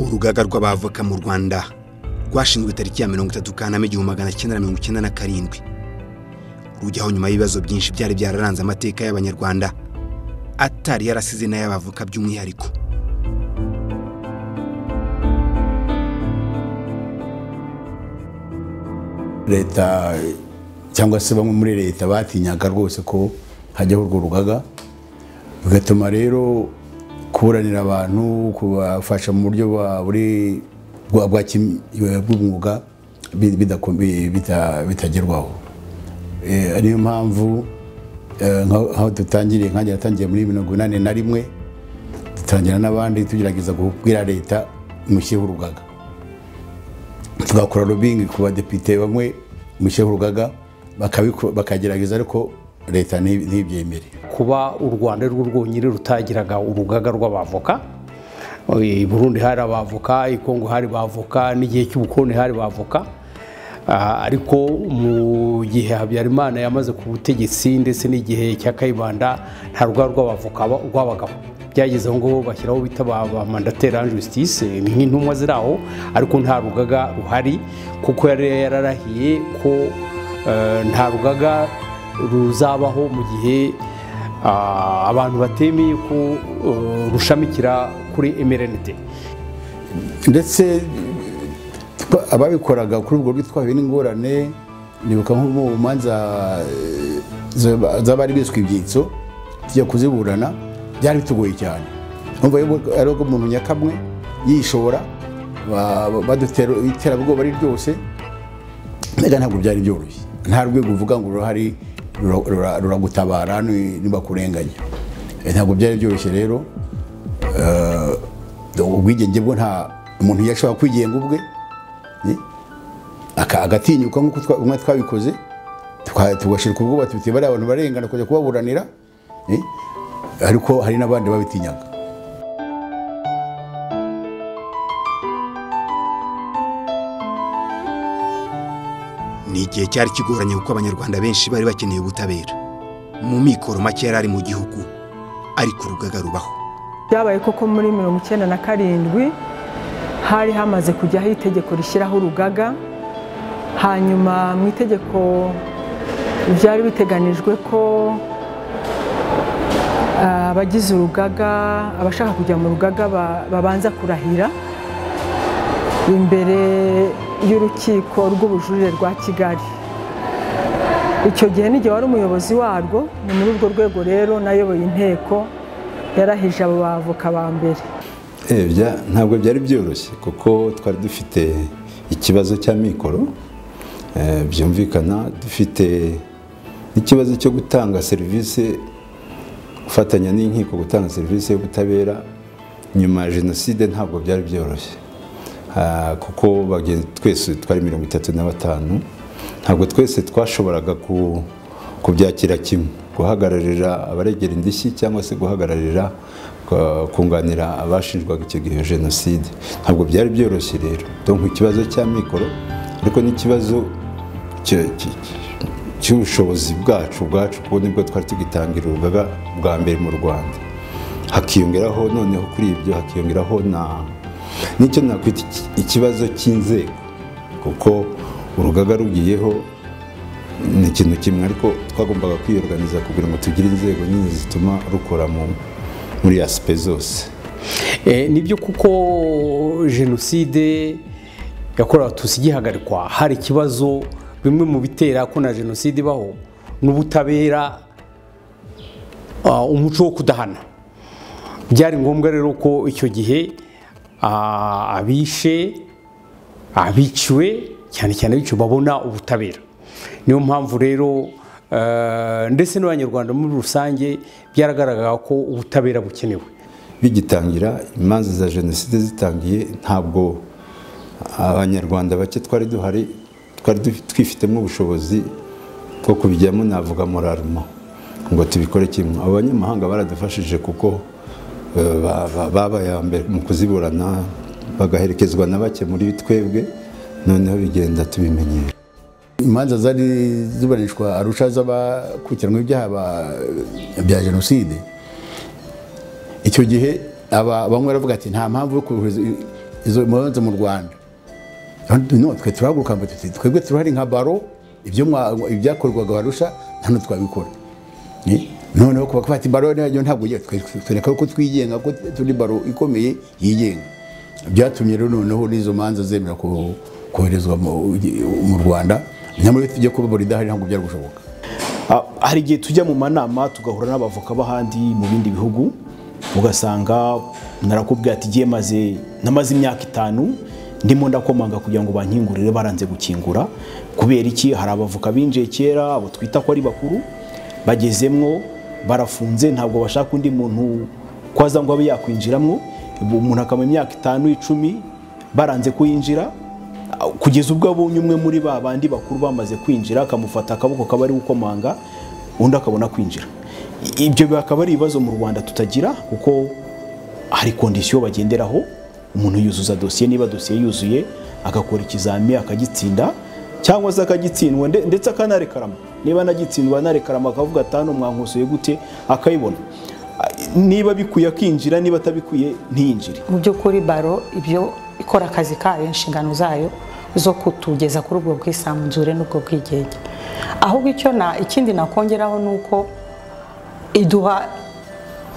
urugaga rw'abavoka mu rwanda rwashinzwe tariki ya mirongo itatu kanama igihumbi magana cyenda na mirongo icyenda na karindwi rujyaho nyuma y'ibibazo byinshi byari byararanze amateka y'abanyarwanda atari yarasize n'ay'abavoka by'umwihariko leta cyangwa se bamwe muri leta batinyaga rwose ko hajyaho urwo rugaga bigatuma rero kuburanira abantu kubafasha mu buryo bw'umwuga bitagerwaho niyo mpamvu nk'aho dutangiriye nkange yatangiye muri mirongo inani na rimwe dutangira n'abandi tugerageza kubwira leta mushyireho urugaga tugakora rubingi ku badepite bamwe mushyireho urugaga bakagerageza ariko leta ntibyemere kuba u rwanda ari rwo rwonyine rutagiraga urugaga rw'abavoka i burundi hari abavoka i kongo hari bavoka n'igihe cy'ubukoroni hari bavoka ariko mu gihe habyarimana yamaze ku butegetsi ndetse n'igihe cya kayibanda nta rugaga rw'abavoka rwabagaho byageze aho ngaho bashyiraho bita ba mandateri an justice ni nk'intumwa ziri aho ariko nta rugaga ruhari kuko yari yararahiye ko nta rugaga ruzabaho mu gihe abantu batemeye ko rushamikira kuri emerenide ndetse ababikoraga kuri urwo rwitwaye n'ingorane nibuka nko mu manza z'abari biswe ibyitso tujya kuziburana byari bitugoye cyane numva ari ubwo umuntu nyakamwe yishora iterabwoba ari ryose mbega ntabwo byari byoroshye nta rwego uvuga ngo rurahari ruragutabara ntibakurenganya ntabwo byari byoroshye rero ubwigenge bwo nta umuntu yashobora kwigenga ubwe agatinyuka nk'uko twabikoze tugashyirwa ubwoba tuti bariya abantu barengana kujya kubaburanira ariko hari n'abandi babitinyaga ni igihe cyari kigoranye kuko abanyarwanda benshi bari bakeneye ubutabera mu mikoro make yari ari mu gihugu ariko urugaga rubaho byabaye koko muri mirongo icyenda na karindwi hari hamaze kujyaho itegeko rishyiraho urugaga hanyuma mu itegeko byari biteganijwe ko abagize urugaga abashaka kujya mu rugaga babanza kurahira imbere y'urukiko rw'ubujurire rwa kigali icyo gihe n'igihe wari umuyobozi warwo ni muri urwo rwego rero nayoboye inteko yarahije abo bavoka ba mbere ntabwo byari byoroshye kuko twari dufite ikibazo cy'amikoro byumvikana dufite n'ikibazo cyo gutanga serivisi gufatanya n'inkiko gutanga serivisi y'ubutabera nyuma ya jenoside ntabwo byari byoroshye kuko twese twari mirongo itatu na batanu ntabwo twese twashoboraga kubyakira kimwe guhagararira abaregera indishyi cyangwa se guhagararira kunganira abashinjwaga icyo gihe jenoside ntabwo byari byoroshye rero donka ikibazo cya mikoro ariko n'ikibazo cy'ubushobozi bwacu ubwacu kuko nibwo twari tugitangira urugaga bwa mbere mu rwanda hakiyongeraho noneho kuri ibyo hakiyongeraho na nicyo nakwita ikibazo cy'inzego kuko urugaga rugiyeho ni ikintu kimwe ariko twagombaga kwiyorganiza kugira ngo tugire inzego nyinshi zituma rukora muri asipe zose nibyo kuko jenoside yakorewe abatutsi igihagarikwa hari ikibazo bimwe mu bitera ko na jenoside ibaho n'ubutabera umuco wo kudahana byari ngombwa rero ko icyo gihe abishe abiciwe cyane cyane abiciwe babona ubutabera niyo mpamvu rero ndetse n'abanyarwanda muri rusange byaragaragara ko ubutabera bukenewe bigitangira imanza za jenoside zitangiye ntabwo abanyarwanda bake twari duhari twari twifitemo ubushobozi bwo kubijyamo navuga muraruma ngo tubikore kimwe abo banyamahanga baradufashije kuko baba mbere mu kuziburana bagaherekezwa na bake muri twebwe noneho bigenda tubimenyera imanza zari ziburanishwa arusha z'abakurikiranwa ibyaha bya jenoside icyo gihe bamwe baravuga ati nta mpamvu yo izo imanza mu rwanda Kandi no twe turahaguruka ngo tuti twebwe turahari nka baro ibyo mwa- ibyakorwaga barusha hano twabikora Ni? noneho kuba kwati baro nayo ntabwo ugiye tureka ko twigenga ko turi baro ikomeye yigenga byatumye rero noneho n'izo manza zemera ko- koherezwa mu mu rwanda nyamara iyo tujya kuba baro idahari ntabwo byari gushoboka Ah, hari igihe tujya mu manama tugahura n'abavoka b'ahandi mu bindi bihugu ugasanga narakubwira ati igihe maze namaze imyaka itanu ndimo ndakomanga kugira ngo bankingurire baranze gukingura kubera iki hari abavoka binjiye kera abo twita ko ari bakuru bagezemwo barafunze ntabwo bashaka undi muntu kwaza ngo abe yakwinjiramo umuntu akamara imyaka itanu icumi baranze kuyinjira kugeza ubwo abonye umwe muri ba bandi bakuru bamaze kwinjira akamufata akaboko kaba ari gukomanga undi akabona kwinjira I- ibyo bikaba ari ibibazo mu rwanda tutagira kuko hari kondisiyo bagenderaho umuntu yuzuza dosiye niba dosiye yuzuye agakora ikizami akagitsinda cyangwa se akagitsindwa nde- ndetse akanarekarama niba anagitsindwa anarekarama akavuga atanu mwankosoye gute akayibona Ah, niba bikwiye akinjira niba atabikwiye ntiyinjire mu by'ukuri baro ibyo ikora akazi kayo inshingano zayo zo kutugeza kuri ubwo bwisanzure n'ubwo bwigenge ahubwo icyo na ikindi nakongeraho ni uko iduha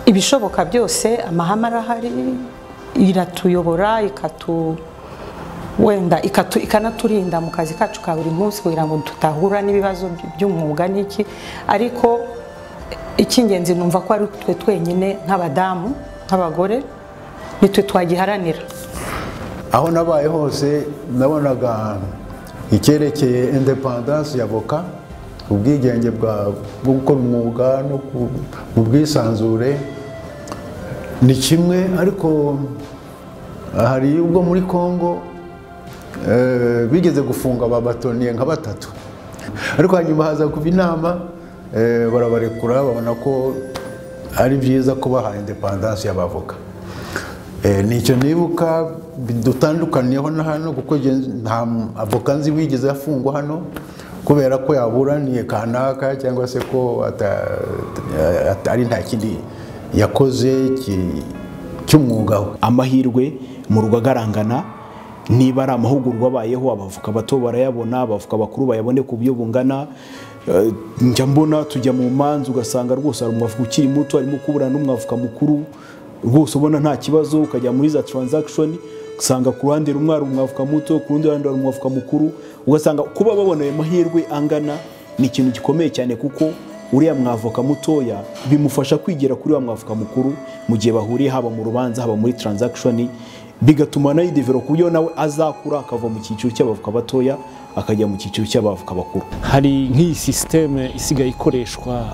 ibishoboka byose amahame arahari iratuyobora ikatu wenda ikatu, ikanaturinda mu kazi kacu ka buri munsi kugira ngo tutahura n'ibibazo by- by'umwuga n'iki ariko icy'ingenzi numva ko ari twe twenyine nk'abadamu nk'abagore nitwe twagiharanira aho nabaye hose nabonaga icyerekeye independance ya voka ubwigenge bwa- bwo gukora umwuga no ku- mu bwisanzure ni kimwe ariko hari ubwo muri congo eh, bigeze gufunga babatoniye nka batatu ariko hanyuma haza kuba inama eh, barabarekura babona ko ari byiza kubaha independance y'abavoka Eh, ni icyo nibuka bidutandukaniyeho na hano kuko jye nta m- avoka nzi wigeze afungwa hano kubera ko yaburaniye kanaka cyangwa se ko ata- ata- ari nta kindi yakoze ki- cy'umwuga we amahirwe mu rugaga arangana niba ari amahugurwa abayeho abavoka bato barayabona abavoka bakuru bayabone ku buryo bungana Eh, njya mbona tujya mu manza ugasanga rwose hari umwavoka ukiri muto arimo kuburana n'umwavoka mukuru rwose ubona nta kibazo ukajya muri za taranzakishoni usanga ku ruhande rumwe hari umwavoka muto ku rundi ruhande hari umwavoka mukuru ugasanga kuba babona ayo mahirwe angana ni ikintu gikomeye cyane kuko uriya mwavoka mutoya bimufasha kwigera kuri wa mwavoka mukuru mu gihe bahuriye haba mu rubanza haba muri transaction bigatuma nayo idevero ku buryo nawe azakura akava mu cyiciro cy'abavoka batoya akajya mu cyiciro cy'abavoka bakuru hari nk'iyi sisiteme isigaye ikoreshwa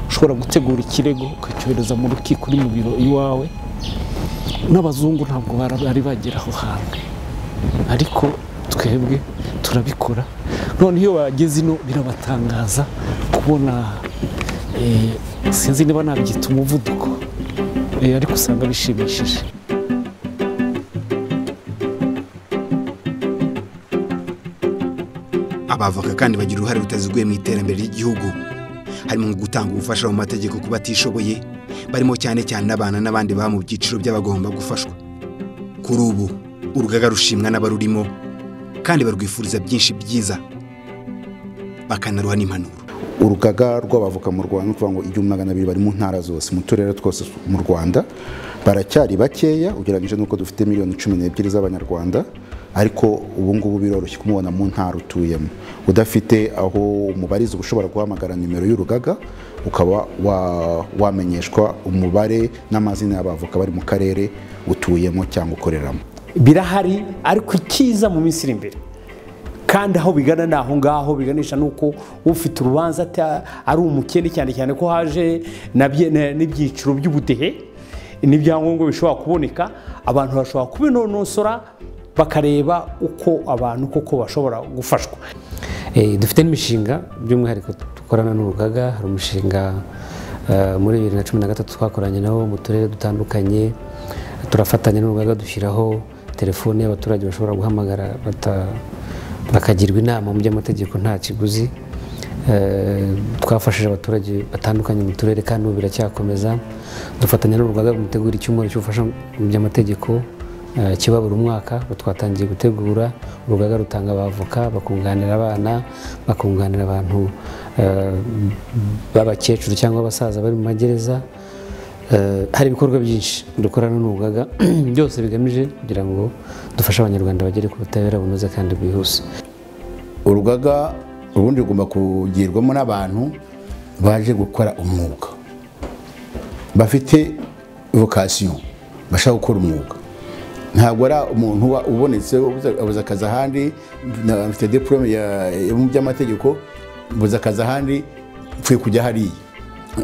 ushobora gutegura ikirego ukacyohereza mu rukiko uri mu biro iwawe n'abazungu ntabwo bara- bari bagera aho hantu ariko twebwe turabikora none iyo bageze ino birabatangaza kubona eh, sinzi niba nabyita umuvuduko eh, ariko usanga bishimishije abavoka kandi bagira uruhare rutaziguye mu iterambere ry'igihugu harimo nko gutanga ubufasha mu mategeko ku batishoboye barimo cyane cyane abana n'abandi baba mu byiciro by'abagomba gufashwa kuri ubu urugaga rushimwa n'abarurimo kandi barwifuriza byinshi byiza bakanaruha n'impanuro urugaga rw'abavoka mu rwanda ni ukuvuga ngo igihumbi magana abiri bari mu ntara zose mu turere twose mu rwanda baracyari bakeya ugereranyije n'uko dufite miliyoni cumi n'ebyiri z'abanyarwanda ariko ubu ngubu biroroshye kumubona mu ntara utuyemo udafite aho umubariza uba ushobora guhamagara nimero y'urugaga ukaba wa- wamenyeshwa umubare n'amazina y'abavoka bari mu karere utuyemo cyangwa ukoreramo birahari ariko ikiza mu minsi iri imbere kandi aho bigana ni aho ngaho biganisha n'uko ufite urubanza ata- ari umukene cyane cyane ko haje nabye- na- n'ibyiciro by'ubudehe n'ibyangombwa bishobora kuboneka abantu bashobora kubinonosora bakareba uko abantu koko bashobora gufashwa Eh, dufite n'imishinga by'umwihariko dukorana n'urugaga hari umushinga eh, muri bibiri na cumi na gatatu twakoranye nawo mu turere dutandukanye turafatanya n'urugaga dushyiraho telefone y'abaturage bashobora guhamagara bata- bakagirwa inama mu by'amategeko nta kiguzi Eh, twafashije abaturage batandukanye mu turere kandi ubu biracyakomeza dufatanya n'urugaga mu gutegura icyumweru cy'ubufasha mu by'amategeko eh, kiba buri mwaka ubu twatangiye gutegura urugaga rutanga abavoka bakunganira abana bakunganira abantu eh, b'abakecuru cyangwa abasaza bari mu magereza Eh, hari ibikorwa byinshi dukorana n'urugaga byose bigamije kugira ngo dufashe abanyarwanda bagere ku butabera bunoze kandi bwihuse urugaga ubundi rugomba kugirwamo n'abantu baje gukora umwuga bafite vokasiyo bashaka gukora umwuga ntabwo ari umuntu uba ubonetse ubuze- abuze akazi ahandi na- afite diporome ya- yo mu by'amategeko mbuze akazi ahandi mfuye kujya hariya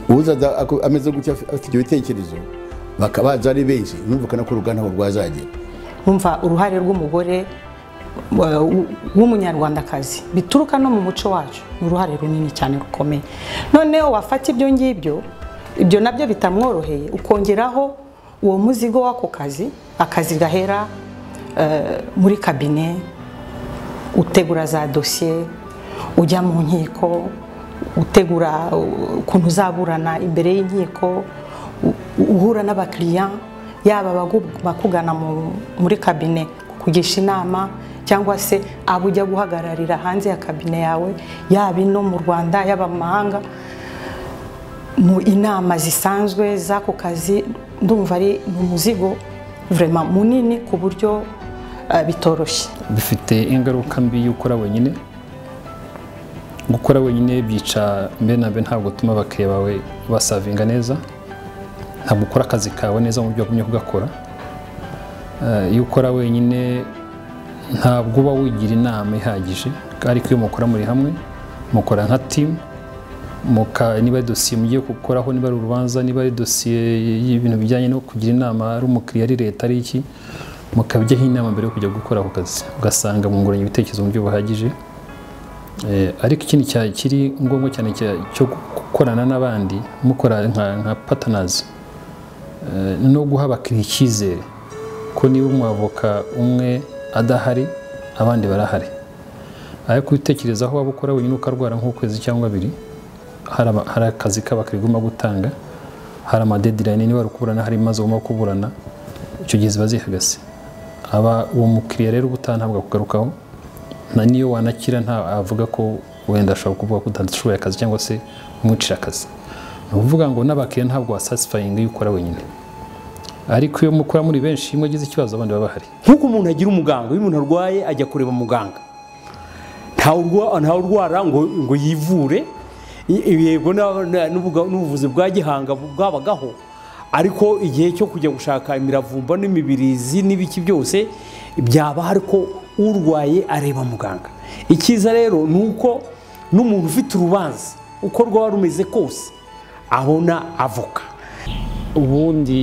uzaza ako- ameze gutya afi- afite ibyo bitekerezo bakabaza ari benshi numvikana ko uruganda ntabwo rwazagera wumva uruhare rw'umugore wa- w- w'umunyarwandakazi bituruka no mu muco wacu ni uruhare runini cyane rukomeye noneho wafata ibyo ngibyo ibyo nabyo bitamworoheye ukongeraho uwo muzigo w'ako kazi akazi gahera eh, muri kabine utegura za dosiye ujya mu nkiko utegura uh, ukuntu uzaburana imbere y'inkiko u- u- uhura n'abakiriya yaba abagu- bakugana mu- muri kabine kugisha inama cyangwa se abo ujya guhagararira hanze ya kabine yawe yaba ino mu rwanda yaba mu mahanga mu inama zisanzwe z'ako kazi ndumva ari ni umuzigo vurema munini ku buryo eh, bitoroshye bifite ingaruka mbi y'ukora wenyine gukora wenyine byica mbe na mbe ntabwo utuma abakiriya bawe basavinga neza ntabwo ukora akazi kawe neza mu buryo wagumye kugakora Eh, iyo ukora wenyine ntabwo uba wigira inama ihagije ariko iyo mukora muri hamwe mukora nka timu muka niba ari dosiye mugiye gukoraho niba ari urubanza niba ari dosiye y'ibintu bijyanye no kugira inama ari umukiriya ari leta ari iki mukabyaho inama mbere yo kujya gukora ako kazi ugasanga mwunguranye ibitekerezo mu buryo buhagije Eh, ariko ikindi cya- kiri ngombwa cyane cya- cyo gukorana n'abandi mukora nka nka patanazi no guha abakiriya icyizere ko niba umwavoka umwe adahari abandi barahari ariko ubitekerezaho waba ukora wenyine ukarwara nk'ukwezi cyangwa abiri hari ama- hari akazi k'abakiriya ugomba gutanga hari amadedirayini niba ari ukuburana hari ibibazo ugomba kuburana icyo gihe ziba zihagase aba uwo mukiriya rero ubutaha ntabwo akugarukaho na niyo wanakira nta avuga ko wenda ashobora kuvuga ko utashoboye akazi cyangwa se umwicira akazi ni ukuvuga ngo n'abakiriya ntabwo wasatisfayinga iyo ukora wenyine ariko iyo mukora muri benshi iyo mwagize ikibazo abandi baba bahari nk'uko umuntu agira umuganga iyo umuntu arwaye ajya kureba muganga ntawe urwa- ntawe urwara ngo ngo yivure I- yego na- na- n'ubuga- n'ubuvuzi bwa gihanga bu- bwabagaho ariko igihe cyo kujya gushaka imiravumba n'imibirizi n'ibiki byose byaba ariko urwaye areba muganga icyiza rero ni uko n'umuntu ufite urubanza uko rwaba rumeze kose abona avoka ubundi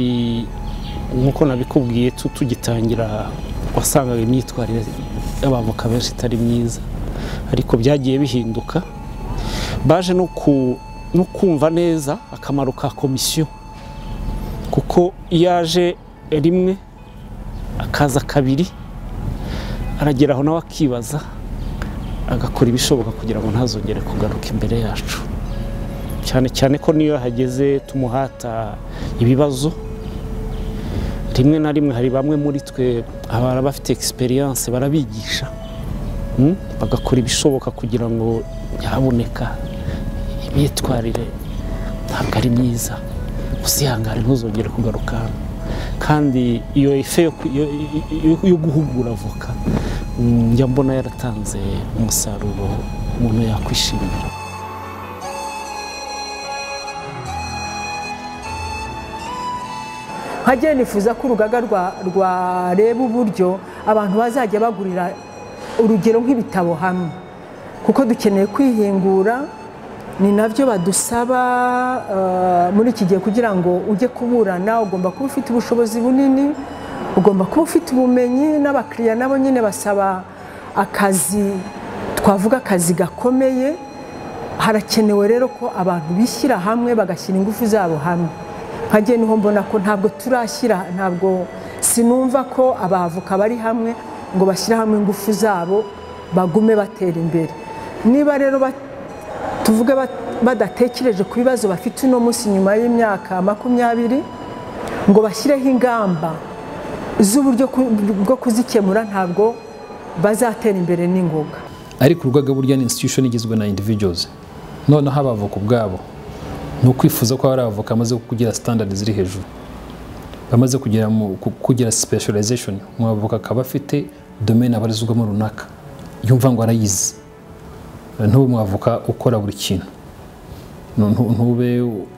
nk'uko nabikubwiye tu- tugitangira wasangaga imyitwarire y'abavoka benshi itari myiza ariko byagiye bihinduka baje no ku- no kumva neza akamaro ka komisiyo kuko iyo aje rimwe akaza kabiri arageraho nawe akibaza agakora ibishoboka kugira ngo ntazongere kugaruka imbere yacu cyane cyane ko niyo hageze tumuhata ibibazo rimwe na rimwe hari bamwe muri twe abara bafite egisperiyanse barabigisha mm, bagakora ibishoboka kugira ngo nyaboneka imyitwarire ntabwo ari myiza usihangane ntuzongere kugaruka hano kandi iyo ife yo ku- yo- yo- yo guhugura avoka mm, njya mbona yaratanze umusaruro umuntu yakwishimira nkajya nifuza ko urugaga rwa- rwareba uburyo abantu bazajya bagurira urugero nk'ibitabo hamwe kuko dukeneye kwihingura ni nabyo badusaba eh, muri iki gihe kugira ngo ujye kuburana ugomba kuba ufite ubushobozi bunini ugomba kuba ufite ubumenyi n'abakiriya nabo nyine basaba akazi twavuga akazi gakomeye harakenewe rero ko abantu bishyira hamwe bagashyira ingufu zabo hamwe nkajye niho mbona ko ntabwo turashyira ntabwo sinumva ko abavoka bari hamwe ngo bashyire hamwe ingufu zabo bagume batera imbere niba rero ba- tuvuge ba- badatekereje ku bibazo bafite uno munsi nyuma y'imyaka makumyabiri ngo bashyireho ingamba z'uburyo ku- bwo kuzikemura ntabwo bazatera imbere n'ingoga ariko urugaga burya ni institution igizwe na individuals noneho abavoka ubwabo ni ukwifuza ko hari abavoka bamaze kugira standard ziri hejuru bamaze kugera mu ku- kugira specialization umwavoka akaba afite domaine abarizwamo runaka yumva ngo arayizi ntube umwavoka ukora buri kintu Nu- nu- ntube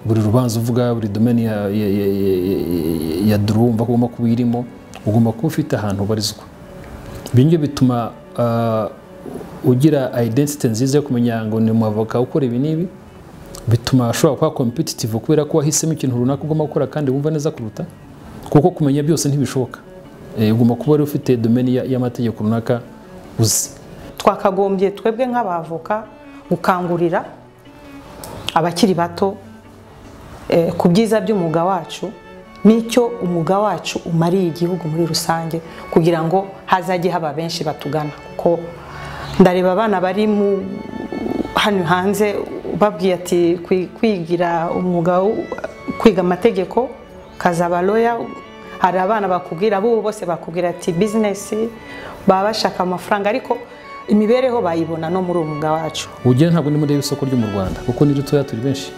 buri rubanza uvuga buri domaine ya, ya, ya, ya- ya- ya duru wumva ko ugomba kuba uyirimo ugomba kuba ufite ahantu ubarizwa ibyo ngibyo bituma ah, ugira identity nziza yo kumenya ngo ni umwavoka ukora ibi n'ibi bituma ashobora kuba competitive kubera ko wahisemo ikintu runaka ugomba gukora kandi wumva neza kuruta kuko kumenya byose ntibishoboka Eh, ugomba kuba wari ufite domaine ya- y'amategeko runaka uzi twakagombye twebwe nk'abavoka gukangurira abakiri bato eh, ku byiza by'umwuga wacu n'icyo umwuga wacu umariye igihugu muri rusange kugira ngo hazajye haba benshi batugana kuko ndareba abana bari mu hano hanze babwiye ati "Kwi- kwigira umwuga wo- kwiga amategeko kazaba loya hari abana bakubwira bo bose bakubwira ati bizinesi baba bashaka amafaranga ariko imibereho bayibona no muri uwo mwuga wacu ubugeni ntabwo ndimo ndeba isoko ryo mu rwanda kuko ni ritoya turi benshi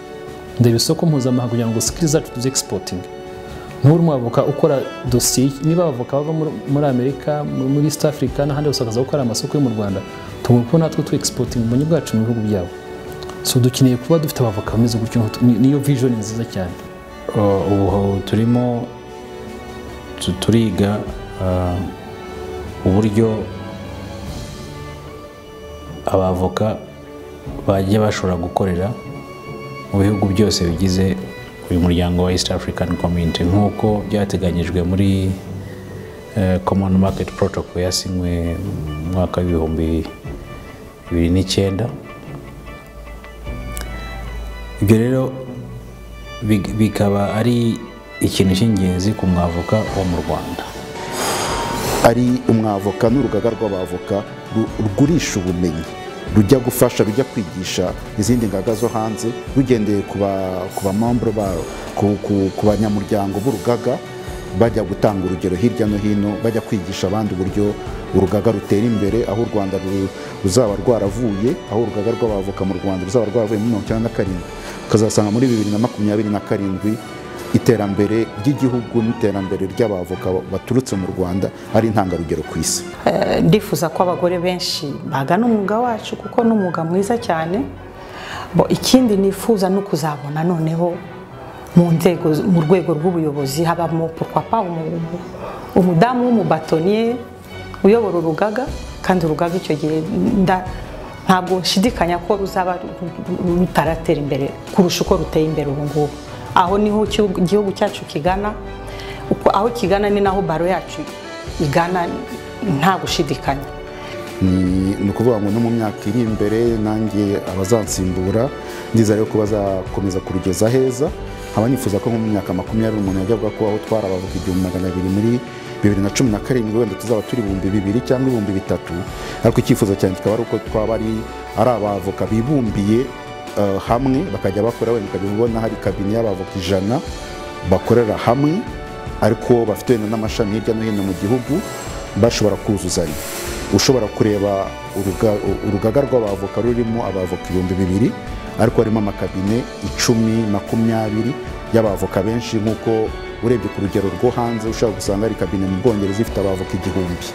ndeba isoko mpuzamahanga kugira ngo sikili zacu tuzi egisipotinga ntubure umwavoka ukora dosiye niba abavoka bava muri- muri amerika muri muri east africa n'ahandi hose bakaza gukora amasoko yo mu rwanda tugomba kuba natwe tu egisipotinga ubumenyi bwacu mu bihugu byabo so dukeneye kuba dufite abavoka bameze gutyo nkutu- ni- niyo vision nziza cyane Uh, ubu turimo tu- turiga uh, uburyo abavoka bajya bashobora gukorera mu bihugu byose bigize uyu muryango wa east african community nk'uko byateganyijwe muri eh, common market protocol yasinywe mu mwaka w'ibihumbi bibiri n'icyenda ibyo rero big- bikaba ari ikintu cy'ingenzi ku mwavoka wo mu rwanda ari umwavoka n'urugaga rw'abavoka ru- rugurisha ubumenyi rujya gufasha rujya kwigisha izindi ngaga zo hanze rugendeye ku ba- ku bamambure babo ku- ku- ku banyamuryango b'urugaga bajya gutanga urugero hirya no hino bajya kwigisha abandi uburyo urugaga rutera imbere aho u rwanda ru- ruzaba rwaravuye aho urugaga rw'abavoka mu rwanda ruzaba rwaravuye muri mirongo icyenda na karindwi ukazasanga muri bibiri na makumyabiri na karindwi iterambere ry'igihugu n'iterambere ry'abavoka baturutse mu rwanda ari intangarugero ku isi Eh, ndifuza ko abagore benshi bagana umwuga wacu kuko ni umwuga mwiza cyane Bo, ikindi nifuza ni ukuzabona noneho mu nzego mu rwego rw'ubuyobozi habamo papa umudamu w'umubatoniye uyobora urugaga kandi urugaga icyo gihe nda- ntabwo nshidikanya ko ruzaba ru- ru- rutaratera imbere kurusha uko ruteye imbere ubu ngubu aho niho igihugu- igihugu cyacu kigana uko aho kigana ni naho baro yacu igana nta gushidikanya ni ni ukuvuga ngo no mu myaka iri imbere nanjye abazansimbura ndizera yuko bazakomeza kurugeza heza nkaba nifuza ko nko mu myaka makumyabiri umuntu yajya avuga ko aho twarabavuga igihumbi magana abiri muri bibiri na cumi na karindwi wenda tuzaba turi ibihumbi bibiri cyangwa ibihumbi bitatu ariko icyifuzo cyanjye kikaba ari uko twaba ari ari abavoka bibumbiye eh, hamwe bakajya bakora wenda ukajya ubona hari kabine y'abavoka ijana bakorera hamwe ariko bafite wenda n'amashami hirya no hino mu gihugu bashobora kuzuzanya ushobora kureba uruga- urugaga rw'abavoka rurimo abavoka ibihumbi bibiri ariko harimo amakabine icumi makumyabiri y'abavoka benshi nk'uko urebye ku rugero rwo hanze ushobora gusanga hari kabine mu bwongereza ifite abavoka igihumbi